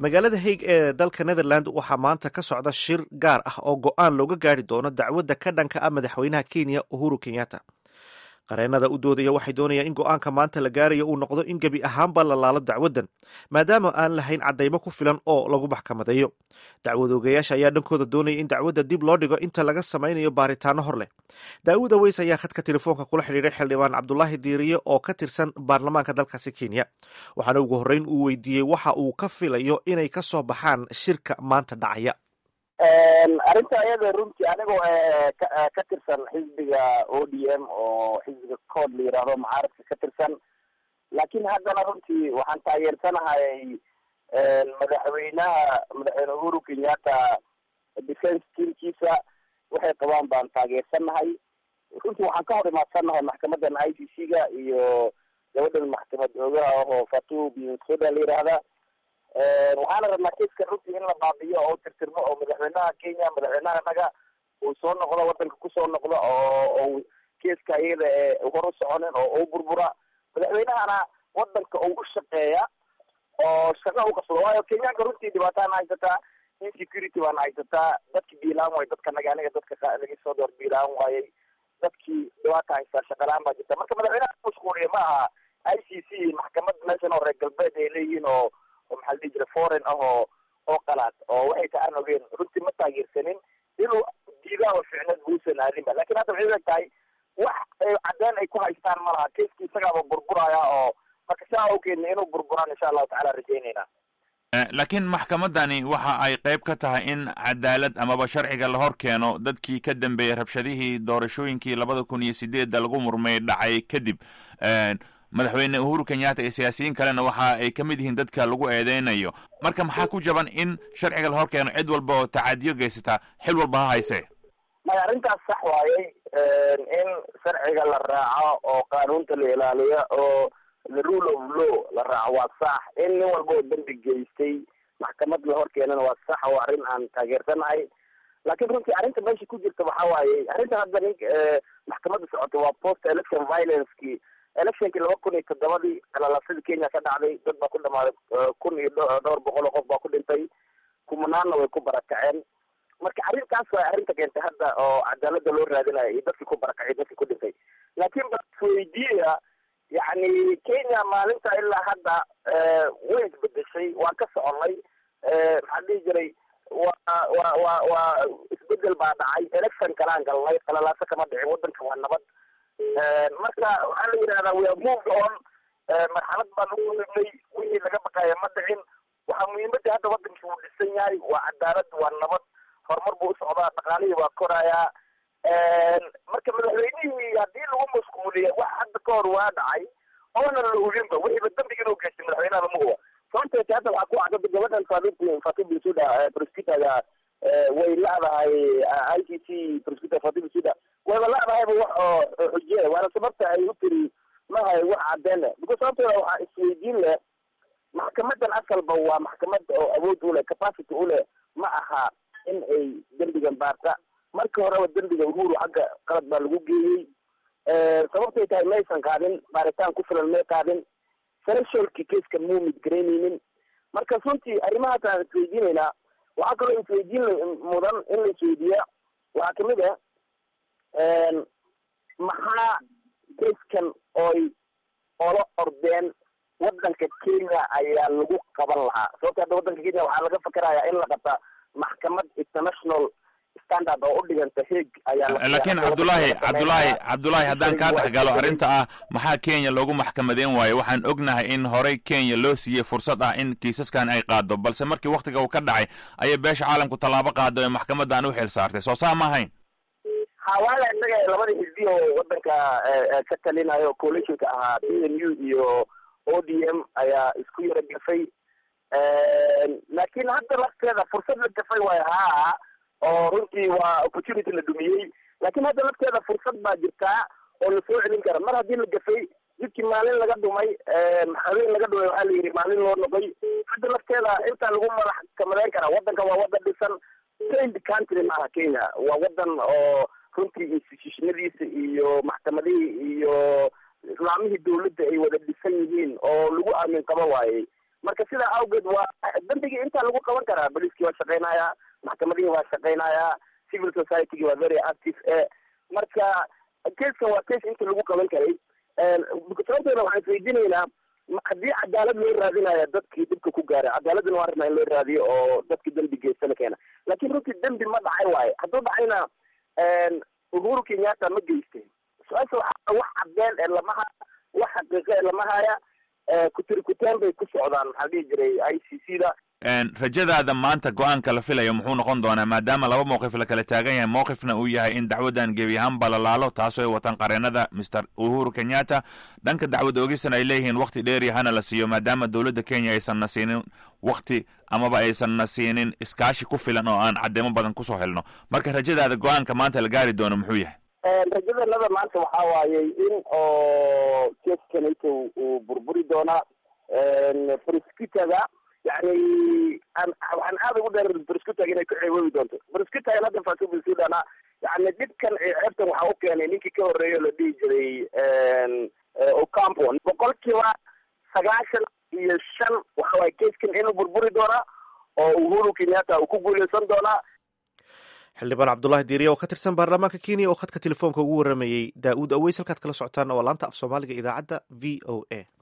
magaalada haig ee dalka netherland waxaa maanta ka socda shir gaar ah oo go-aan looga gaari doono dacwadda ka dhanka ah madaxweynaha kenya uhuru kenyatta qareenada u doodaya waxay doonayaan in go-aanka maanta la gaarayo uu noqdo in gebi ahaanba la laalo dacwaddan maadaama aan lahayn caddaymo ku filan oo lagu maxkamadeeyo dacwad oogayaasha ayaa dhankooda doonaya in dacwadda dib loo dhigo inta laga samaynayo baaritaano hor leh daawud aweys ayaa khadka telefoonka kula xidhiiray xildhibaan cabdulaahi diiriye oo ka tirsan baarlamaanka dalkaasi kenya waxaana ugu horreyn uu weydiiyey waxa uu ka filayo inay ka soo baxaan shirka maanta dhacaya arrinta ayada runtii anigoo ka tirsan xisbiga o d m oo xisbiga cood la yidhaahdo mucaaradka ka tirsan laakiin haddana runtii waxaan taageersanahay madaxweynaha madaxweyne uhuru kenyatta defence teamkiisa waxay qabaan baan taageersanahay runtii waxaan ka hor imaadsannahay maxkamadan i c c ga iyo gabadhan maxkamad oogaha ahoo fatu binsoda la yidhaahda waxaana rabnaa kiiska runtii in la baabiyo oo tirtirmo oo madaxweynaha kenya madaxweynaha naga uu soo noqdo wadanka kusoo noqdo oo kiiska iyada ee hor u soconin oo u burbura madaxweynahana wadanka uu u shaqeeya oo shaqa u qabsado waayo kenyaanka runtii dhibaataan haysataa insecurity baana haysataa dadki biilaan waay dadka naga aniga dadka laga soo door biilaan waayay dadkii dhibaata haystaa shaqalaan baa jirta marka madaxweynaha mashquuliya ma aha i c c maxkamad meeshan oo reer galbeed ay leeyihiin oo oo maxaa la dhihi jira foreign ah oo oo qalaad oo waxay ta aan ogeen runtii ma taageersanin inuu diidaha ficneed buusan aadinba lakin hadda waxay eg tahay wax cadeen ay ku haystaan ma laha kiiski isagaaba burburaya oo marka saa awgeedna inuu burburaan insha allahu tacala rajaynayna laakiin maxkamadani waxa ay qayb ka tahay in cadaalad amaba sharciga la hor keeno dadkii ka dambeeyey rabshadihii doorashooyinkii labada kun iyo sideedda lagu murmay dhacay kadib madaxweyne uhuru kenyatta iyo siyaasiyiin kalena waxa ay ka mid yihiin dadka lagu eedeynayo marka maxaa ku jaban in sharciga la hor keeno cid walba oo tacadiyo geysataa xil walba ha hayse maya arrintaas sax waayey in sharciga la raaco oo qaanuunta la ilaaliyo oo the rule of law la raaco waa sax in nin walba oo dembi geystay maxkamad la hor keenana waa sax oo arrin aan taageersanahay laakiin runtii arrinta meesha ku jirta waxa waaye arrinta hadda nin maxkamadda socota waa post election violenceki electionkii laba kun iyo toddobadii qalalaasada kenya ka dhacday dad baa ku dhamaaday kun iyo dhowr boqol oo qof baa ku dhintay kumanaanna way ku barakaceen marka arrintaas waa arrinta keentay hadda oo cadaalada loo raadinayo iyo dadkii ku barakacay dadkii ku dhintay laakiin basweydiiya yacni kenya maalinta ilaa hadda way isbedeshay waan ka soconay maxaa dhihi jiray waa wa wa waa isbedel baa dhacay election kalaan galnay qalalaaso kama dhicin wadanka waa nabad marka waxaa la yidhahdaa we have moved on marxalad baan ugu nignay wixii laga baqaya ma dhicin waxaa muhiimadda hadda wadankii uu dhisan yahay waa cadaalad waa nabad horumar buu usocdaa dhaqaalihii waa korayaa marka madaxweynihii haddii lagu mashquuliya wax hadda ka hor waa dhacay oona la hubinba wixiiba dambiga inuu geystay madaxweynaha lama huba sababteeta hadda waxaa ku cadada gabadhan fati fati binsuda prosecutorga way la-dahay i c c prosecutor fati binsuda wayba la-dahayba wax oo xujiye waana sababta ay u tiri mahay wax cadeen leh because sababteeda waxaa isweydiin leh maxkamadan asalba waa maxkamad oo awood u leh capacity u leh ma aha in ay dembigan baarta marka horeba dembiga uhuru xagga qalad baa lagu geeyey sababtay tahay maysan qaadin baaritaan ku filan may qaadin thresholdki kaska muu midgaraynaynin marka runtii arrimahaas aan isweydiinaynaa waxaa kaloo isweydiin mudan in la isweydiiya waxaa kamid ah maxaa kaskan oy ola ordeen wadanka kenya ayaa lagu qaban lahaa sababta hadda wadanka kenya waxaa laga fakerayaa in la qabta maxkamad international standard oo u dhiganta heeg ayaa laakiin cabdulaahi cabdulaahi cabdulaahi haddaan kaa dhex galo arrinta ah maxaa kenya loogu maxkamadeyn waayo waxaan ognahay in horey kenya loo siiyey fursad ah in kiisaskan ay qaado balse markii waktiga uu ka dhacay ayay beesha caalamku tallaabo qaado ee maxkamadan u xil saartay soo saa ma ahayn hawaala innaga labada xisbi oo wadanka ka talinayo coalitionka ahaa b n u iyo o d m ayaa isku yara gafay laakiin hadda lafteeda fursad la gafay waayo haa oo runtii waa opportunity la dhumiyey laakiin hadda lafteeda fursad baa jirtaa oo la soo celin kara mar haddii la gafay jidkii maalin laga dhumay habeen laga dhumay waxaa la yidhi maalin loo noqoy hadda lafteeda intaa lagu madax kamadeyn karaa wadanka waa wadan dhisan saint country maaha kenya waa wadan oo runtii institutionadiisa iyo maxkamadihii iyo islaamihii dawladda ay wada dhisan yihiin oo lagu aamin qaba waayey marka sidaa awgeed waa dembigii intaa lagu qaban karaa boliskii waa shaqeynayaa maxkamadihii waa shaqeynayaa civil society-gi waa very active e marka keskan waa kes inta lagu qaban karay sababteena waxaan isweydiinaynaa haddii cadaalad loo raadinaya dadkii dhibka ku gaaray cadaaladana waa rabnaa in loo raadiyo oo dadkii dembi geystana keena laakiin runtii dembi ma dhacay waaye hadduu dhacayna uhuru kenyatta ma geystay su-aasha waxaa wax cadeen ee lama haya wax xaqiiqo ee lama haya kutiri kuteen bay ku socdaan maxaa dhihi jiray i c c da rajadaada maanta go-aanka la filayo muxuu noqon doonaa maadaama laba mowqif la kala taagan yahay mowqifna uu yahay in dacwaddan gebi ahaanba la laalo taasoo ay wataan qareenada mister uhuru kenyatta dhanka dacwad oogistan ay leeyihiin wakti dheeri hana la siiyo maadaama dowladda kenya aysan na siinin wakti amaba aysan na siinin iskaashi ku filan oo aan caddeemo badan kusoo helno marka rajadaada go-aanka maanta la gaari doono muxuu yahay rajadanada maanta waxaa waayey in oo keskanayta uu burburi doonaa prosecutorga yani waxaan aada ugu dheer prosecutorga inay ku ceeboobi doonto prosecutorgan hadda faasubil sudana yani dhibkan ceebtan waxaa u keenay ninkii ka horreeya la dhihi jiray ocampo boqol kiiba sagaashan iyo shan waxa waye keskan inuu burburi doonaa oo uhuru kenyatta uu ku guuleysan doonaa xildhibaan cabdulahi diiriye oo ka tirsan baarlamaanka kenya oo khadka telefoonka ugu waramayey daa-uud aweys halkaad kala socotaan oo laanta af soomaaliga idaacadda v o a